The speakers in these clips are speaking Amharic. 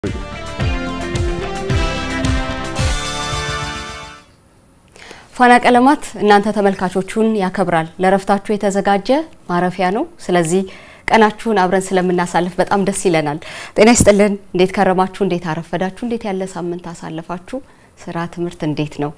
ፋና ቀለማት እናንተ ተመልካቾቹን ያከብራል። ለረፍታችሁ የተዘጋጀ ማረፊያ ነው። ስለዚህ ቀናችሁን አብረን ስለምናሳልፍ በጣም ደስ ይለናል። ጤና ይስጥልን። እንዴት ከረማችሁ? እንዴት አረፈዳችሁ? እንዴት ያለ ሳምንት አሳለፋችሁ? ስራ፣ ትምህርት እንዴት ነው?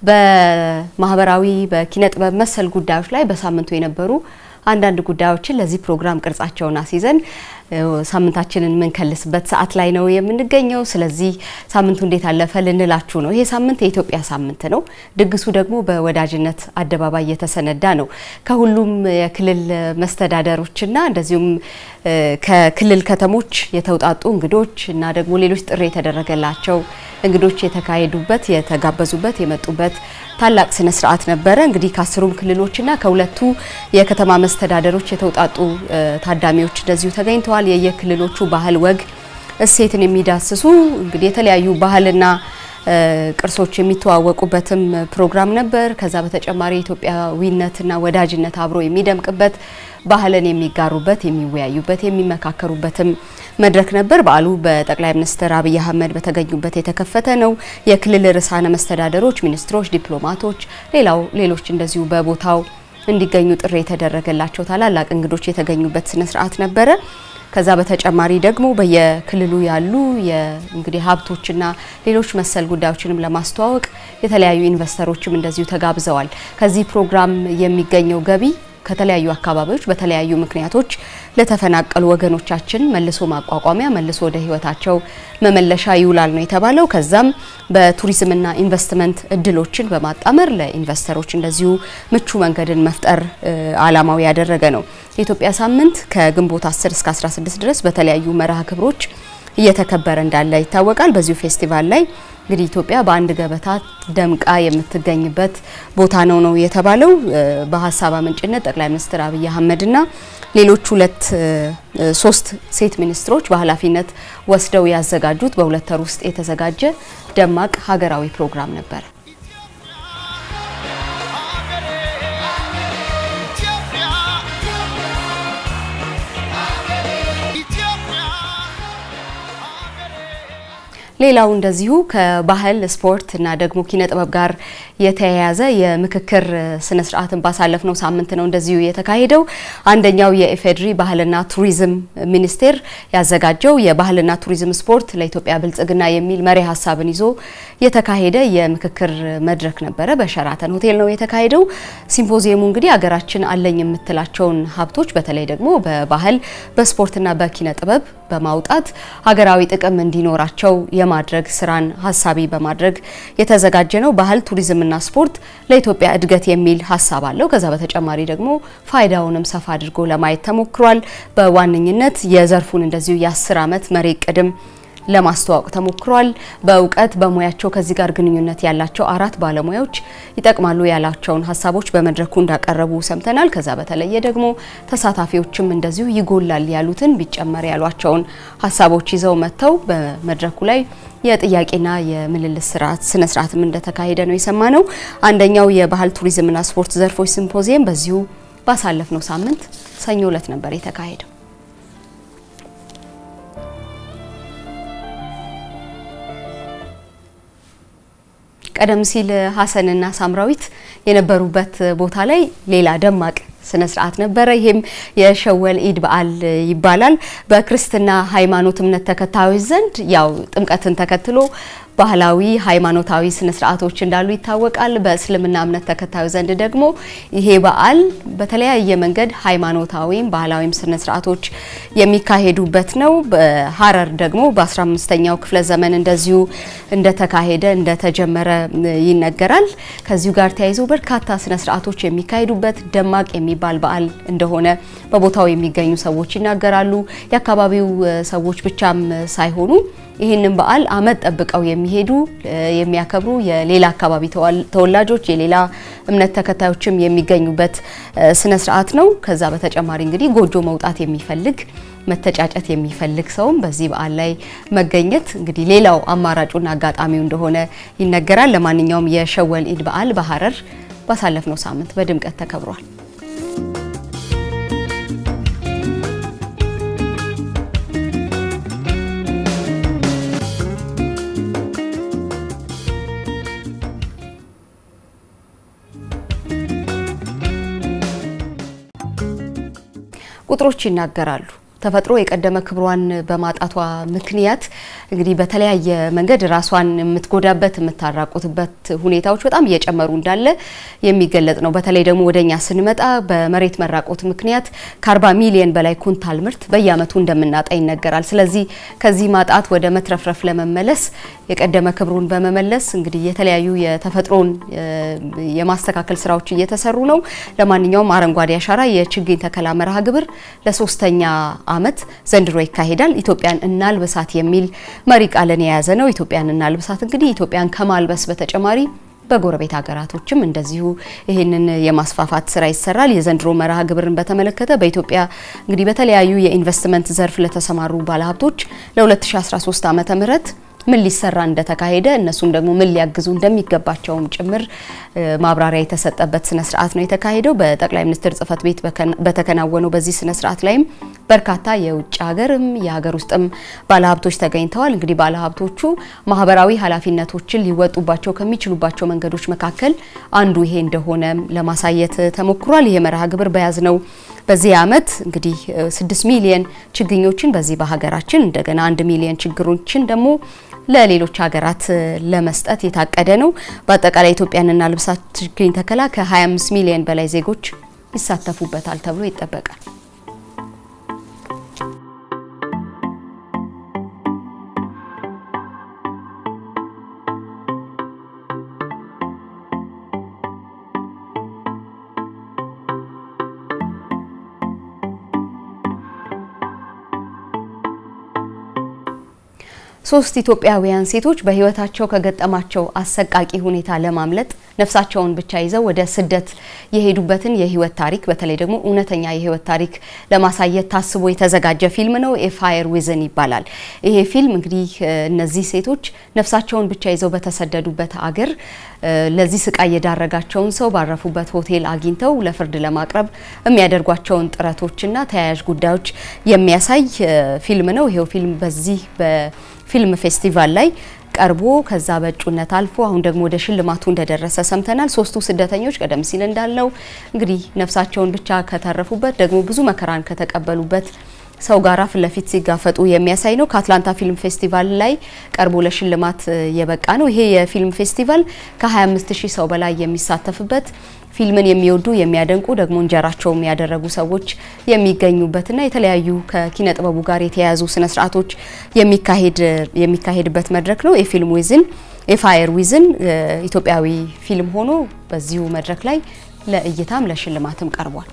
በማህበራዊ በኪነ ጥበብ መሰል ጉዳዮች ላይ በሳምንቱ የነበሩ አንዳንድ ጉዳዮችን ለዚህ ፕሮግራም ቅርጻቸውን አስይዘን ሳምንታችንን የምንከልስበት ሰዓት ላይ ነው የምንገኘው። ስለዚህ ሳምንቱ እንዴት አለፈ ልንላችሁ ነው። ይሄ ሳምንት የኢትዮጵያ ሳምንት ነው። ድግሱ ደግሞ በወዳጅነት አደባባይ የተሰነዳ ነው። ከሁሉም የክልል መስተዳደሮችና እንደዚሁም ከክልል ከተሞች የተውጣጡ እንግዶች እና ደግሞ ሌሎች ጥሪ የተደረገላቸው እንግዶች የተካሄዱበት የተጋበዙበት የመጡበት ታላቅ ስነ ስርዓት ነበረ። እንግዲህ ከአስሩም ክልሎችና ከሁለቱ የከተማ መስተዳደሮች የተውጣጡ ታዳሚዎች እንደዚሁ ተገኝተዋል። የየክልሎቹ ባህል፣ ወግ፣ እሴትን የሚዳስሱ እንግዲህ የተለያዩ ባህልና ቅርሶች የሚተዋወቁበትም ፕሮግራም ነበር። ከዛ በተጨማሪ ኢትዮጵያዊነትና ወዳጅነት አብሮ የሚደምቅበት ባህልን የሚጋሩበት፣ የሚወያዩበት፣ የሚመካከሩበትም መድረክ ነበር። በዓሉ በጠቅላይ ሚኒስትር አብይ አህመድ በተገኙበት የተከፈተ ነው። የክልል ርዕሳነ መስተዳደሮች፣ ሚኒስትሮች፣ ዲፕሎማቶች፣ ሌላው ሌሎች እንደዚሁ በቦታው እንዲገኙ ጥሪ የተደረገላቸው ታላላቅ እንግዶች የተገኙበት ስነ ስርዓት ነበረ። ከዛ በተጨማሪ ደግሞ በየክልሉ ያሉ እንግዲህ ሀብቶችና ሌሎች መሰል ጉዳዮችንም ለማስተዋወቅ የተለያዩ ኢንቨስተሮችም እንደዚሁ ተጋብዘዋል። ከዚህ ፕሮግራም የሚገኘው ገቢ ከተለያዩ አካባቢዎች በተለያዩ ምክንያቶች ለተፈናቀሉ ወገኖቻችን መልሶ ማቋቋሚያ መልሶ ወደ ሕይወታቸው መመለሻ ይውላል ነው የተባለው። ከዛም በቱሪዝምና ኢንቨስትመንት እድሎችን በማጣመር ለኢንቨስተሮች እንደዚሁ ምቹ መንገድን መፍጠር ዓላማው ያደረገ ነው። የኢትዮጵያ ሳምንት ከግንቦት 10 እስከ 16 ድረስ በተለያዩ መርሃ ግብሮች እየተከበረ እንዳለ ይታወቃል። በዚሁ ፌስቲቫል ላይ እንግዲህ ኢትዮጵያ በአንድ ገበታ ደምቃ የምትገኝበት ቦታ ነው ነው የተባለው። በሀሳብ አመንጭነት ጠቅላይ ሚኒስትር አብይ አህመድና ሌሎች ሁለት ሶስት ሴት ሚኒስትሮች በኃላፊነት ወስደው ያዘጋጁት በሁለት ወር ውስጥ የተዘጋጀ ደማቅ ሀገራዊ ፕሮግራም ነበር። ሌላው እንደዚሁ ከባህል ስፖርት እና ደግሞ ኪነ ጥበብ ጋር የተያያዘ የምክክር ስነ ስርዓትን ባሳለፍነው ሳምንት ነው እንደዚሁ የተካሄደው። አንደኛው የኢፌዴሪ ባህልና ቱሪዝም ሚኒስቴር ያዘጋጀው የባህልና ቱሪዝም ስፖርት ለኢትዮጵያ ብልጽግና የሚል መሪ ሀሳብን ይዞ የተካሄደ የምክክር መድረክ ነበረ። በሸራተን ሆቴል ነው የተካሄደው። ሲምፖዚየሙ እንግዲህ ሀገራችን አለኝ የምትላቸውን ሀብቶች በተለይ ደግሞ በባህል በስፖርትና በኪነ ጥበብ በማውጣት ሀገራዊ ጥቅም እንዲኖራቸው የማድረግ ስራን ሀሳቢ በማድረግ የተዘጋጀ ነው። ባህል ቱሪዝምና ስፖርት ለኢትዮጵያ እድገት የሚል ሀሳብ አለው። ከዛ በተጨማሪ ደግሞ ፋይዳውንም ሰፋ አድርጎ ለማየት ተሞክሯል። በዋነኝነት የዘርፉን እንደዚሁ የአስር ዓመት መሪ ቅድም ለማስተዋወቅ ተሞክሯል። በእውቀት በሙያቸው ከዚህ ጋር ግንኙነት ያላቸው አራት ባለሙያዎች ይጠቅማሉ ያላቸውን ሀሳቦች በመድረኩ እንዳቀረቡ ሰምተናል። ከዛ በተለየ ደግሞ ተሳታፊዎችም እንደዚሁ ይጎላል ያሉትን ቢጨመር ያሏቸውን ሀሳቦች ይዘው መጥተው በመድረኩ ላይ የጥያቄና የምልልስ ስርዓት ስነ ስርዓትም እንደተካሄደ ነው የሰማ ነው። አንደኛው የባህል ቱሪዝምና ስፖርት ዘርፎች ሲምፖዚየም በዚሁ ባሳለፍነው ሳምንት ሰኞ ዕለት ነበር የተካሄደው። ቀደም ሲል ሀሰንና ሳምራዊት የነበሩበት ቦታ ላይ ሌላ ደማቅ ስነ ስርዓት ነበረ። ይሄም የሸወል ኢድ በዓል ይባላል። በክርስትና ሃይማኖት እምነት ተከታዮች ዘንድ ያው ጥምቀትን ተከትሎ ባህላዊ ሃይማኖታዊ ስነ ስርዓቶች እንዳሉ ይታወቃል። በእስልምና እምነት ተከታዩ ዘንድ ደግሞ ይሄ በዓል በተለያየ መንገድ ሃይማኖታዊም ባህላዊም ስነ ስርዓቶች የሚካሄዱበት ነው። በሀረር ደግሞ በ15ኛው ክፍለ ዘመን እንደዚሁ እንደተካሄደ እንደተጀመረ ይነገራል። ከዚሁ ጋር ተያይዞ በርካታ ስነ ስርዓቶች የሚካሄዱበት ደማቅ የሚባል በዓል እንደሆነ በቦታው የሚገኙ ሰዎች ይናገራሉ። የአካባቢው ሰዎች ብቻም ሳይሆኑ ይህንን በዓል አመት ጠብቀው የሚሄዱ የሚያከብሩ የሌላ አካባቢ ተወላጆች የሌላ እምነት ተከታዮችም የሚገኙበት ስነ ስርዓት ነው። ከዛ በተጨማሪ እንግዲህ ጎጆ መውጣት የሚፈልግ መተጫጨት የሚፈልግ ሰውም በዚህ በዓል ላይ መገኘት እንግዲህ ሌላው አማራጩና አጋጣሚው እንደሆነ ይነገራል። ለማንኛውም የሸወል ኢድ በዓል በሀረር ባሳለፍነው ሳምንት በድምቀት ተከብሯል። ቁጥሮች ይናገራሉ። ተፈጥሮ የቀደመ ክብሯን በማጣቷ ምክንያት እንግዲህ በተለያየ መንገድ ራሷን የምትጎዳበት የምታራቁትበት ሁኔታዎች በጣም እየጨመሩ እንዳለ የሚገለጽ ነው። በተለይ ደግሞ ወደኛ ስንመጣ በመሬት መራቆት ምክንያት ከ40 ሚሊዮን በላይ ኩንታል ምርት በየዓመቱ እንደምናጣ ይነገራል። ስለዚህ ከዚህ ማጣት ወደ መትረፍረፍ ለመመለስ የቀደመ ክብሩን በመመለስ እንግዲህ የተለያዩ የተፈጥሮን የማስተካከል ስራዎች እየተሰሩ ነው። ለማንኛውም አረንጓዴ አሻራ የችግኝ ተከላ መርሃ ግብር ለሶስተኛ ዓመት ዘንድሮ ይካሄዳል። ኢትዮጵያን እናልብሳት የሚል መሪ ቃልን የያዘ ነው። ኢትዮጵያን እናልብሳት እንግዲህ ኢትዮጵያን ከማልበስ በተጨማሪ በጎረቤት ሀገራቶችም እንደዚሁ ይህንን የማስፋፋት ስራ ይሰራል። የዘንድሮ መርሃ ግብርን በተመለከተ በኢትዮጵያ እንግዲህ በተለያዩ የኢንቨስትመንት ዘርፍ ለተሰማሩ ባለሀብቶች ለ2013 ዓመተ ምህረት ምን ሊሰራ እንደተካሄደ እነሱም ደግሞ ምን ሊያግዙ እንደሚገባቸውም ጭምር ማብራሪያ የተሰጠበት ስነ ስርዓት ነው የተካሄደው። በጠቅላይ ሚኒስትር ጽህፈት ቤት በተከናወነው በዚህ ስነ ስርዓት ላይም በርካታ የውጭ ሀገርም የሀገር ውስጥም ባለሀብቶች ተገኝተዋል። እንግዲህ ባለሀብቶቹ ማህበራዊ ኃላፊነቶችን ሊወጡባቸው ከሚችሉባቸው መንገዶች መካከል አንዱ ይሄ እንደሆነ ለማሳየት ተሞክሯል። ይሄ መርሃ ግብር በያዝነው በዚህ ዓመት እንግዲህ ስድስት ሚሊየን ችግኞችን በዚህ በሀገራችን እንደገና አንድ ሚሊየን ችግሮችን ደግሞ ለሌሎች ሀገራት ለመስጠት የታቀደ ነው። በአጠቃላይ ኢትዮጵያን እናልብሳት ችግኝ ተከላ ከ25 ሚሊዮን በላይ ዜጎች ይሳተፉበታል ተብሎ ይጠበቃል። ሶስት ኢትዮጵያውያን ሴቶች በሕይወታቸው ከገጠማቸው አሰቃቂ ሁኔታ ለማምለጥ ነፍሳቸውን ብቻ ይዘው ወደ ስደት የሄዱበትን የህይወት ታሪክ በተለይ ደግሞ እውነተኛ የህይወት ታሪክ ለማሳየት ታስቦ የተዘጋጀ ፊልም ነው። ኤፋየር ዊዝን ይባላል። ይሄ ፊልም እንግዲህ እነዚህ ሴቶች ነፍሳቸውን ብቻ ይዘው በተሰደዱበት አገር ለዚህ ስቃይ የዳረጋቸውን ሰው ባረፉበት ሆቴል አግኝተው ለፍርድ ለማቅረብ የሚያደርጓቸውን ጥረቶችና ተያያዥ ጉዳዮች የሚያሳይ ፊልም ነው። ይሄው ፊልም በዚህ በፊልም ፌስቲቫል ላይ ቀርቦ ከዛ በእጩነት አልፎ አሁን ደግሞ ወደ ሽልማቱ እንደደረሰ ሰምተናል። ሶስቱ ስደተኞች ቀደም ሲል እንዳልነው እንግዲህ ነፍሳቸውን ብቻ ከተረፉበት ደግሞ ብዙ መከራን ከተቀበሉበት ሰው ጋራ ፊት ለፊት ሲጋፈጡ የሚያሳይ ነው። ከአትላንታ ፊልም ፌስቲቫል ላይ ቀርቦ ለሽልማት የበቃ ነው። ይሄ የፊልም ፌስቲቫል ከ25 ሺህ ሰው በላይ የሚሳተፍበት ፊልምን የሚወዱ የሚያደንቁ ደግሞ እንጀራቸውም ያደረጉ ሰዎች የሚገኙበትና የተለያዩ ከኪነ ጥበቡ ጋር የተያያዙ ስነ ስርዓቶች የሚካሄድበት መድረክ ነው። የፊልም ዊዝን የፋየር ዊዝን ኢትዮጵያዊ ፊልም ሆኖ በዚሁ መድረክ ላይ ለእይታም ለሽልማትም ቀርቧል።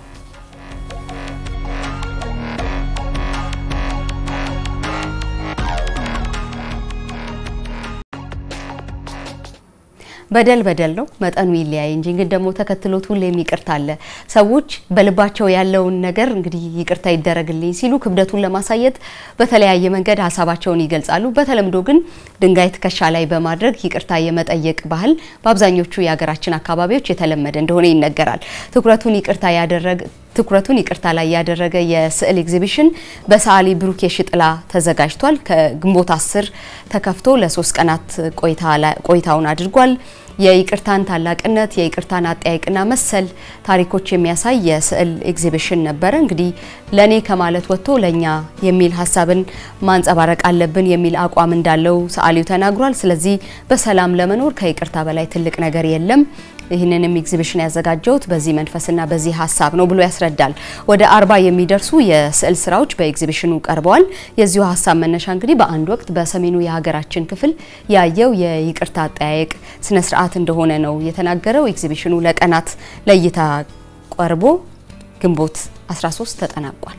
በደል በደል ነው፣ መጠኑ ይለያይ እንጂ ግን ደግሞ ተከትሎት ሁሌም ይቅርታ አለ። ሰዎች በልባቸው ያለውን ነገር እንግዲህ ይቅርታ ይደረግልኝ ሲሉ ክብደቱን ለማሳየት በተለያየ መንገድ ሀሳባቸውን ይገልጻሉ። በተለምዶ ግን ድንጋይ ትከሻ ላይ በማድረግ ይቅርታ የመጠየቅ ባህል በአብዛኞቹ የሀገራችን አካባቢዎች የተለመደ እንደሆነ ይነገራል። ትኩረቱን ይቅርታ ያደረገ ትኩረቱን ይቅርታ ላይ ያደረገ የስዕል ኤግዚቢሽን በሰዓሊ ብሩክ የሽጥላ ተዘጋጅቷል። ከግንቦት አስር ተከፍቶ ለሶስት ቀናት ቆይታውን አድርጓል። የይቅርታን ታላቅነት የይቅርታን አጠያይቅና መሰል ታሪኮች የሚያሳይ የስዕል ኤግዚቢሽን ነበረ። እንግዲህ ለኔ ከማለት ወጥቶ ለኛ የሚል ሀሳብን ማንጸባረቅ አለብን የሚል አቋም እንዳለው ሰዓሊው ተናግሯል። ስለዚህ በሰላም ለመኖር ከይቅርታ በላይ ትልቅ ነገር የለም። ይህንንም ኤግዚቢሽን ያዘጋጀውት በዚህ መንፈስና በዚህ ሀሳብ ነው ብሎ ያስረዳል። ወደ አርባ የሚደርሱ የስዕል ስራዎች በኤግዚቢሽኑ ቀርበዋል። የዚሁ ሀሳብ መነሻ እንግዲህ በአንድ ወቅት በሰሜኑ የሀገራችን ክፍል ያየው የይቅርታ አጠያየቅ ስነ ስርዓት እንደሆነ ነው የተናገረው። ኤግዚቢሽኑ ለቀናት ለእይታ ቀርቦ ግንቦት 13 ተጠናቋል።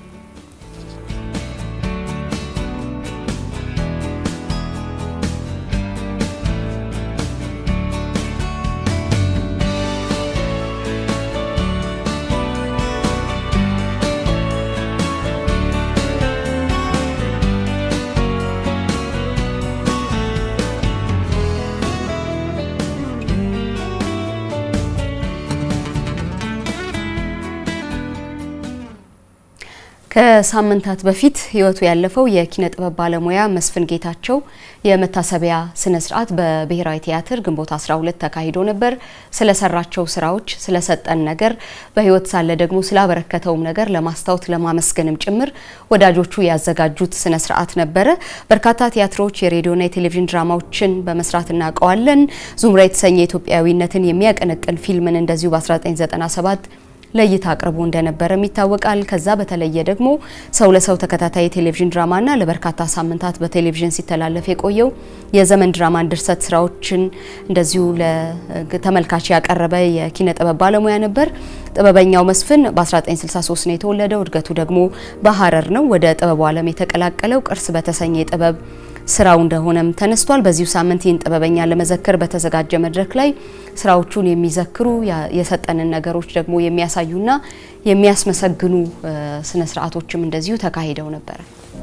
ከሳምንታት በፊት ሕይወቱ ያለፈው የኪነ ጥበብ ባለሙያ መስፍን ጌታቸው የመታሰቢያ ስነ ስርዓት በብሔራዊ ቲያትር ግንቦት 12 ተካሂዶ ነበር። ስለሰራቸው ስራዎች፣ ስለሰጠን ነገር፣ በሕይወት ሳለ ደግሞ ስላበረከተውም ነገር ለማስታወት ለማመስገንም ጭምር ወዳጆቹ ያዘጋጁት ስነ ስርዓት ነበረ። በርካታ ቲያትሮች፣ የሬዲዮና የቴሌቪዥን ድራማዎችን በመስራት እናውቀዋለን። ዙምራ የተሰኘ ኢትዮጵያዊነትን የሚያቀነቅን ፊልምን እንደዚሁ በ1997 ለእይታ አቅርቦ እንደነበረም ይታወቃል። ከዛ በተለየ ደግሞ ሰው ለሰው ተከታታይ የቴሌቪዥን ድራማና ለበርካታ ሳምንታት በቴሌቪዥን ሲተላለፍ የቆየው የዘመን ድራማን ድርሰት ስራዎችን እንደዚሁ ለተመልካች ያቀረበ የኪነ ጥበብ ባለሙያ ነበር። ጥበበኛው መስፍን በ1963 ነው የተወለደው። እድገቱ ደግሞ በሀረር ነው። ወደ ጥበቡ ዓለም የተቀላቀለው ቅርስ በተሰኘ የጥበብ ስራው እንደሆነም ተነስቷል። በዚሁ ሳምንት ይህን ጥበበኛ ለመዘከር በተዘጋጀ መድረክ ላይ ስራዎቹን የሚዘክሩ የሰጠንን ነገሮች ደግሞ የሚያሳዩና የሚያስመሰግኑ ስነ ስርዓቶችም እንደዚሁ ተካሂደው ነበረ።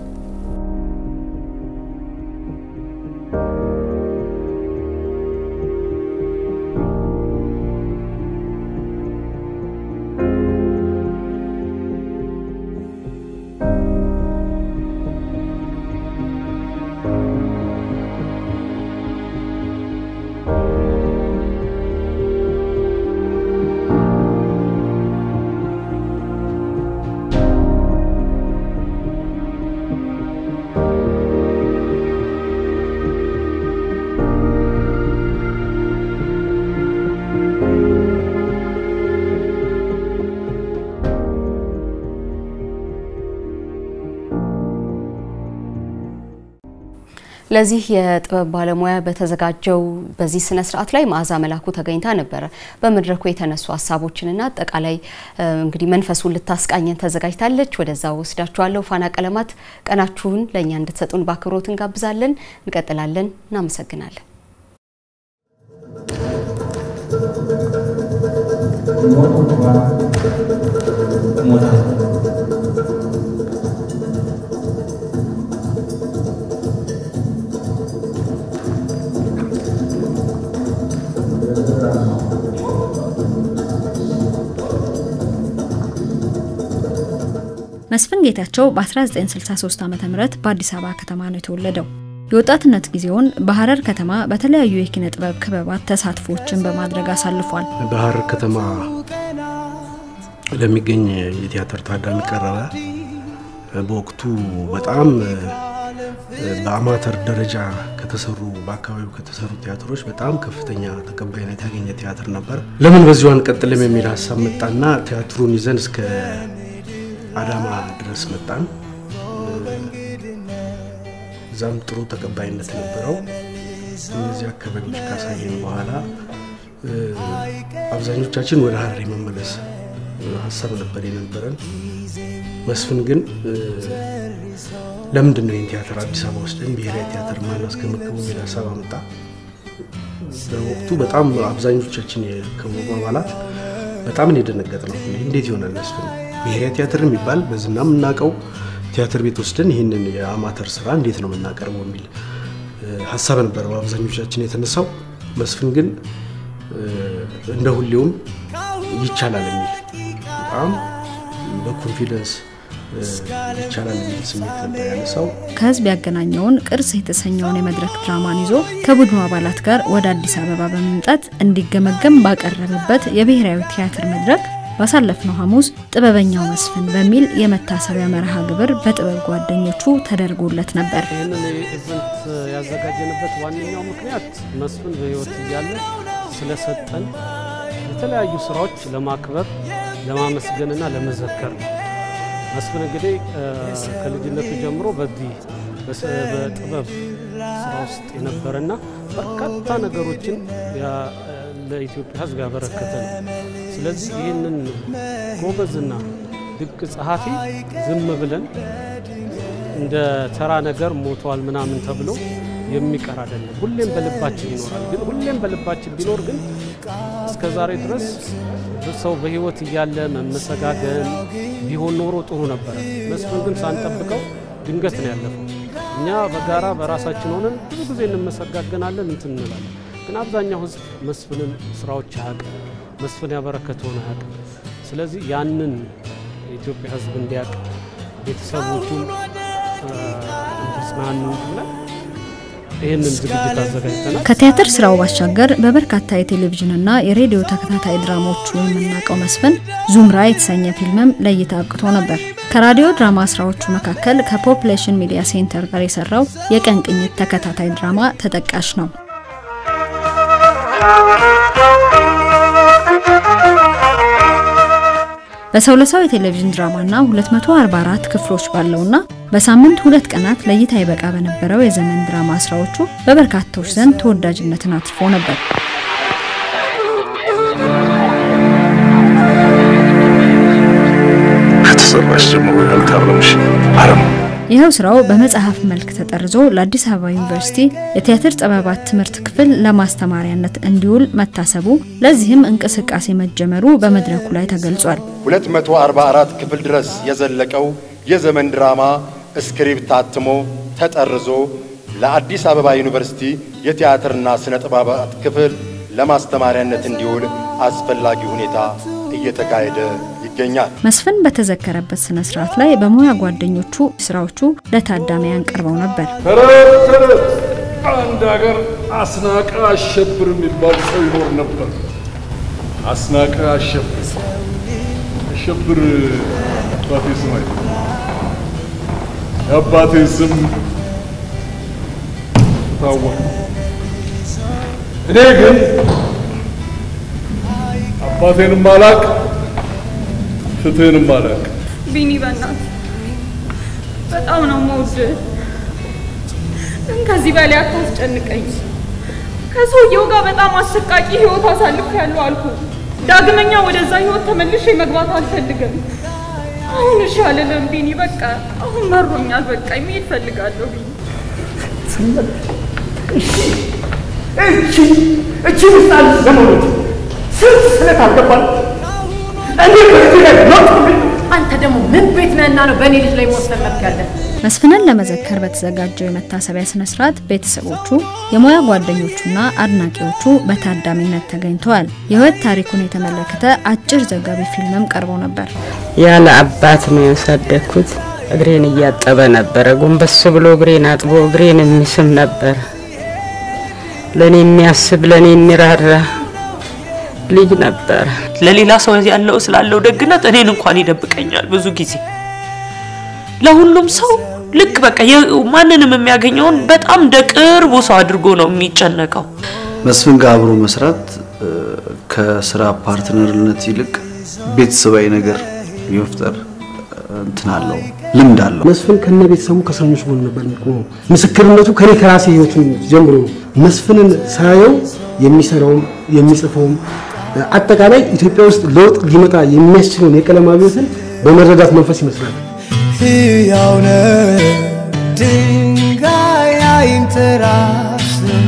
ለዚህ የጥበብ ባለሙያ በተዘጋጀው በዚህ ስነ ስርዓት ላይ መዓዛ መላኩ ተገኝታ ነበረ። በመድረኩ የተነሱ ሀሳቦችንና አጠቃላይ እንግዲህ መንፈሱን ልታስቃኘን ተዘጋጅታለች። ወደዛው ወስዳችኋለሁ። ፋና ቀለማት ቀናችሁን ለእኛ እንድትሰጡን በአክብሮት እንጋብዛለን። እንቀጥላለን። እናመሰግናለን። መስፍን ጌታቸው በ1963 ዓ.ም በአዲስ አበባ ከተማ ነው የተወለደው። የወጣትነት ጊዜውን በሀረር ከተማ በተለያዩ የኪነ ጥበብ ክበባት ተሳትፎችን በማድረግ አሳልፏል። በሀረር ከተማ ለሚገኝ የቲያትር ታዳሚ ቀረበ። በወቅቱ በጣም በአማተር ደረጃ ከተሰሩ በአካባቢው ከተሰሩ ቲያትሮች በጣም ከፍተኛ ተቀባይነት ያገኘ ቲያትር ነበር። ለምን በዚሁ አንቀጥልም የሚል ሀሳብ መጣና ቲያትሩን ይዘን እስከ አዳማ ድረስ መጣን። እዛም ጥሩ ተቀባይነት ነበረው። እነዚህ አካባቢዎች ካሳየን በኋላ አብዛኞቻችን ወደ ሀረር የመመለስ ሀሳብ ነበር የነበረን። መስፍን ግን ለምንድን ነው ይህን ቲያትር አዲስ አበባ ወስደን ብሔራዊ ቲያትር ማናስገመግቡ የሚል ሀሳብ አመጣ። በወቅቱ በጣም አብዛኞቻችን የክበቡ አባላት በጣም የደነገጥ ነው። እንዴት ይሆናል መስፍን ብሔራዊ ቲያትር የሚባል በዝና የምናውቀው ቲያትር ቤት ወስደን ይህንን የአማተር ስራ እንዴት ነው የምናቀርበው የሚል ሀሳብ ነበር በአብዛኞቻችን የተነሳው። መስፍን ግን እንደ ሁሌውም ይቻላል የሚል በጣም በኮንፊደንስ ይቻላል የሚል ስሜት ነበር ያነሳው። ከህዝብ ያገናኘውን ቅርስ የተሰኘውን የመድረክ ድራማን ይዞ ከቡድኑ አባላት ጋር ወደ አዲስ አበባ በመምጣት እንዲገመገም ባቀረበበት የብሔራዊ ቲያትር መድረክ ባሳለፍነው ሐሙስ ጥበበኛው መስፍን በሚል የመታሰቢያ መርሃ ግብር በጥበብ ጓደኞቹ ተደርጎለት ነበር። ይህንን ኢቨንት ያዘጋጀንበት ዋነኛው ምክንያት መስፍን በህይወት እያለ ስለሰጠን የተለያዩ ስራዎች ለማክበር ለማመስገንና ለመዘከር ነው። መስፍን እንግዲህ ከልጅነቱ ጀምሮ በዚህ በጥበብ ስራ ውስጥ የነበረና በርካታ ነገሮችን ለኢትዮጵያ ሕዝብ ያበረከተ ነው። ስለዚህ ይህንን ጎበዝና ድንቅ ጸሐፊ ዝም ብለን እንደ ተራ ነገር ሞቷል ምናምን ተብሎ የሚቀር አይደለም። ሁሌም በልባችን ይኖራል። ግን ሁሌም በልባችን ቢኖር ግን እስከ ዛሬ ድረስ ሰው በህይወት እያለ መመሰጋገን ቢሆን ኖሮ ጥሩ ነበረ። መስፍን ግን ሳንጠብቀው ድንገት ነው ያለፈው። እኛ በጋራ በራሳችን ሆነን ብዙ ጊዜ እንመሰጋገናለን፣ እንትን እንላለን። ግን አብዛኛው ህዝብ መስፍንን ስራዎች አያውቅም፣ መስፍን ያበረከተውን አያውቅም። ስለዚህ ያንን የኢትዮጵያ ህዝብ እንዲያውቅ ቤተሰቦቹም እንዲጽናኑ ብለን ይህንን ዝግጅት አዘጋጅተናል። ከቲያትር ስራው ባሻገር በበርካታ የቴሌቪዥንና የሬዲዮ ተከታታይ ድራማዎቹ የምናውቀው መስፍን ዙምራ የተሰኘ ፊልምም ለእይታ አብቅቶ ነበር። ከራዲዮ ድራማ ስራዎቹ መካከል ከፖፕሌሽን ሚዲያ ሴንተር ጋር የሰራው የቀን ቅኝት ተከታታይ ድራማ ተጠቃሽ ነው። በሰው ለሰው የቴሌቪዥን ድራማና 244 ክፍሎች ባለውና በሳምንት ሁለት ቀናት ለእይታ ይበቃ በነበረው የዘመን ድራማ ስራዎቹ በበርካቶች ዘንድ ተወዳጅነትን አትርፎ ነበር። ከተሰራሽ ጀምሮ ያልታረምሽ አረም ይኸው ስራው በመጽሐፍ መልክ ተጠርዞ ለአዲስ አበባ ዩኒቨርሲቲ የቲያትር ጥበባት ትምህርት ክፍል ለማስተማሪያነት እንዲውል መታሰቡ፣ ለዚህም እንቅስቃሴ መጀመሩ በመድረኩ ላይ ተገልጿል። 244 ክፍል ድረስ የዘለቀው የዘመን ድራማ ስክሪፕት ታትሞ ተጠርዞ ለአዲስ አበባ ዩኒቨርሲቲ የቲያትርና ስነ ጥበባት ክፍል ለማስተማሪያነት እንዲውል አስፈላጊ ሁኔታ እየተካሄደ ይገኛል። መስፍን በተዘከረበት ስነ ስርዓት ላይ በሙያ ጓደኞቹ ስራዎቹ ለታዳሚያን ቀርበው ነበር። ተረት ተረት አንድ ሀገር አስናቀ አሸብር የሚባል ሰው ይኖር ነበር። አስናቀ አሸብር አሸብር አባቴ ስም አይደለም። የአባቴ ስም ታወቀ። እኔ ግን አባቴንም አላቅ ፍትህንም አላቅ። ቢኒ በእናት በጣም ነው የምወድህ፣ ግን ከዚህ በላይ አታስጨንቀኝ። ከሰውየው ጋር በጣም አሰቃቂ ህይወት አሳልፌያለሁ አልኩ። ዳግመኛ ወደዛ ህይወት ተመልሼ መግባት አልፈልግም። አሁን እሺ አልልም ቢኒ፣ በቃ አሁን መሮኛል። በቃ መሄድ ፈልጋለሁ ቢኒ። እቺ እቺ ምሳሌ ዘመኖች ስንት ስለት አልገባል። እኔ በዚህ ላይ ሞት አንተ ደግሞ ምን ቤት ነህና ነው በእኔ ልጅ ላይ መወሰን መብት ያለ? መስፍንን ለመዘከር በተዘጋጀው የመታሰቢያ ስነ ስርዓት ቤተሰቦቹ፣ የሙያ ጓደኞቹና አድናቂዎቹ በታዳሚነት ተገኝተዋል። የህይወት ታሪኩን የተመለከተ አጭር ዘጋቢ ፊልምም ቀርቦ ነበር። ያለ አባት ነው ያሳደግኩት። እግሬን እያጠበ ነበረ። ጎንበስ ብሎ እግሬን አጥቦ እግሬን የሚስም ነበር። ለእኔ የሚያስብ ለእኔ የሚራራ ልጅ ነበር። ለሌላ ሰው ያለው ስላለው ደግነት እኔን እንኳን ይደብቀኛል ብዙ ጊዜ ለሁሉም ሰው ልክ በቃ ማንንም የሚያገኘውን በጣም እንደ ቅርቡ ሰው አድርጎ ነው የሚጨነቀው። መስፍን ጋር አብሮ መስራት ከስራ ፓርትነርነት ይልቅ ቤተሰባዊ ነገር የመፍጠር እንትን አለው፣ ልምድ አለው። መስፍን ከነ ቤተሰቡ ከእስረኞች ጎን ነበር የሚቆመው። ምስክርነቱ ከኔ ከራሴ ህይወቱን ጀምሮ ነው። መስፍንን ሳየው የሚሰራውም የሚጽፈውም አጠቃላይ ኢትዮጵያ ውስጥ ለውጥ ሊመጣ የሚያስችለውን የቀለም አብዮትን በመረዳት መንፈስ ይመስላል። ሕያው ነህ ድንጋይ አይንተራስም።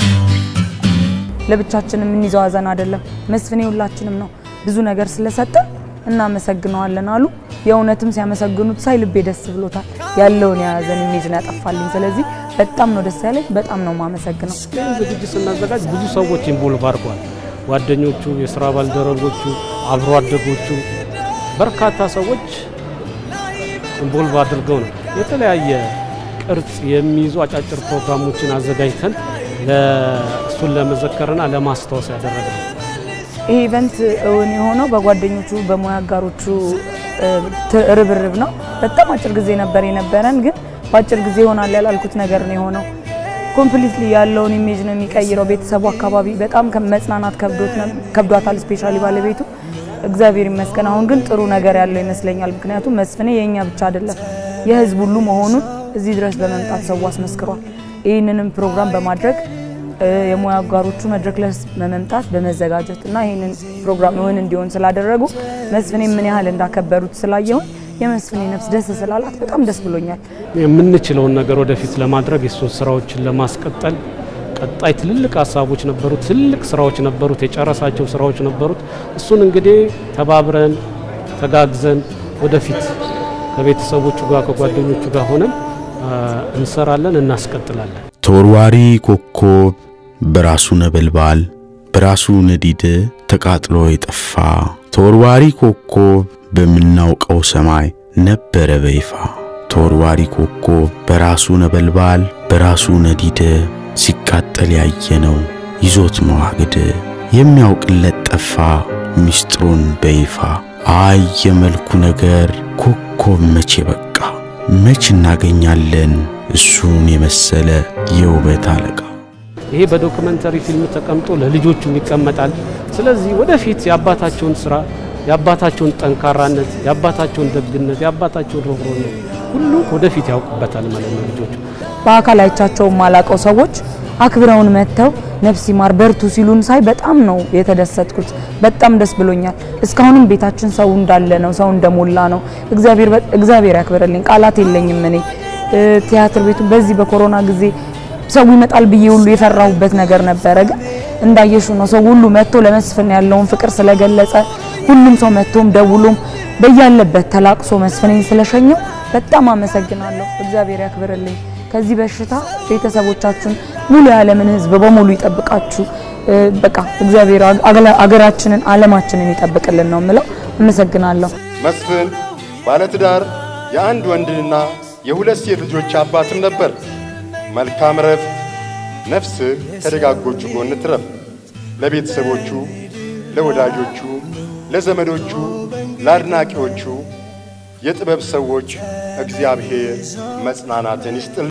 ለብቻችን የምንይዘው ሀዘን አይደለም። መስፍኔ ሁላችንም ነው። ብዙ ነገር ስለሰጠን እናመሰግነዋለን አሉ። የእውነትም ሲያመሰግኑት ሳይ ልቤ ደስ ብሎታል። ያለውን የሀዘን ኢሜጅ ነው ያጠፋልኝ። ስለዚህ በጣም ነው ደስ ያለኝ። በጣም ነው የማመሰግነው። ይህን ዝግጅት ስናዘጋጅ ብዙ ሰዎች ኢንቮልቭ አድርገዋል። ጓደኞቹ፣ የስራ ባልደረቦቹ፣ አብሮ አደጎቹ በርካታ ሰዎች ኢንቮልቭ አድርገው ነው የተለያየ ቅርጽ የሚይዙ አጫጭር ፕሮግራሞችን አዘጋጅተን እሱን ለመዘከርና ለማስታወስ ያደረግነው። ይህ ኢቨንት እውን የሆነው በጓደኞቹ በሙያ አጋሮቹ ርብርብ ነው። በጣም አጭር ጊዜ ነበር የነበረን፣ ግን በአጭር ጊዜ ይሆናል ያላልኩት ነገር ነው የሆነው። ኮምፕሊትሊ ያለውን ኢሜጅ ነው የሚቀይረው። ቤተሰቡ አካባቢ በጣም መጽናናት ከብዷታል፣ ስፔሻሊ ባለቤቱ እግዚአብሔር ይመስገን። አሁን ግን ጥሩ ነገር ያለው ይመስለኛል። ምክንያቱም መስፍኔ የእኛ ብቻ አይደለም የህዝብ ሁሉ መሆኑን እዚህ ድረስ በመምጣት ሰው አስመስክሯል። ይህንንም ፕሮግራም በማድረግ የሙያ አጋሮቹ መድረክ ላይ በመምጣት በመዘጋጀት እና ይህንን ፕሮግራም እውን እንዲሆን ስላደረጉ መስፍኔ ምን ያህል እንዳከበሩት ስላየሁኝ የመስፍኔ ነፍስ ደስ ስላላት በጣም ደስ ብሎኛል። የምንችለውን ነገር ወደፊት ለማድረግ የሱን ስራዎችን ለማስቀጠል ቀጣይ ትልልቅ ሀሳቦች ነበሩት፣ ትልቅ ስራዎች ነበሩት፣ የጨረሳቸው ስራዎች ነበሩት። እሱን እንግዲህ ተባብረን ተጋግዘን ወደፊት ከቤተሰቦቹ ጋር ከጓደኞቹ ጋር ሆነን እንሰራለን፣ እናስቀጥላለን። ተወርዋሪ ኮከብ በራሱ ነበልባል በራሱ ነዲድ ተቃጥሎ የጠፋ ተወርዋሪ ኮከብ በምናውቀው ሰማይ ነበረ በይፋ ተወርዋሪ ኮከብ በራሱ ነበልባል በራሱ ነዲድ ሲቃጠል ያየነው ይዞት መዋግድ የሚያውቅለት ጠፋ ሚስጥሩን በይፋ አይ የመልኩ ነገር ኮከብ መቼ በቃ መች እናገኛለን እሱን የመሰለ የውበት አለቃ። ይሄ በዶክመንተሪ ፊልም ተቀምጦ ለልጆቹም ይቀመጣል። ስለዚህ ወደፊት የአባታቸውን ስራ፣ የአባታቸውን ጠንካራነት፣ የአባታቸውን ደግነት፣ የአባታቸውን ርኅሩህነት ሁሉ ወደፊት ያውቁበታል ማለት ነው ልጆቹ። በአካል አይቻቸው የማላቀው ሰዎች አክብረውን መጥተው ነፍስ ይማር በርቱ ሲሉን ሳይ በጣም ነው የተደሰትኩት። በጣም ደስ ብሎኛል። እስካሁንም ቤታችን ሰው እንዳለ ነው፣ ሰው እንደሞላ ነው። እግዚአብሔር እግዚአብሔር ያክብርልኝ። ቃላት የለኝም እኔ ቲያትር ቤቱ በዚህ በኮሮና ጊዜ ሰው ይመጣል ብዬ ሁሉ የፈራሁበት ነገር ነበረ። ግን እንዳየሹ ነው ሰው ሁሉ መጥቶ ለመስፍን ያለውን ፍቅር ስለገለጸ ሁሉም ሰው መጥቶም ደውሎም በያለበት ተላቅሶ መስፍኔን ስለሸኘው በጣም አመሰግናለሁ። እግዚአብሔር ያክብርልኝ። ከዚህ በሽታ ቤተሰቦቻችን ሙሉ የዓለምን ሕዝብ በሙሉ ይጠብቃችሁ። በቃ እግዚአብሔር አገራችንን ዓለማችንን ይጠብቅልን ነው የምለው። አመሰግናለሁ። መስፍን ባለትዳር የአንድ ወንድና የሁለት ሴት ልጆች አባትም ነበር። መልካም ረፍት፣ ነፍስህ ከደጋጎቹ ጎን ትረፍ። ለቤተሰቦቹ፣ ለወዳጆቹ፣ ለዘመዶቹ፣ ለአድናቂዎቹ የጥበብ ሰዎች እግዚአብሔር መጽናናትን ይስጥል።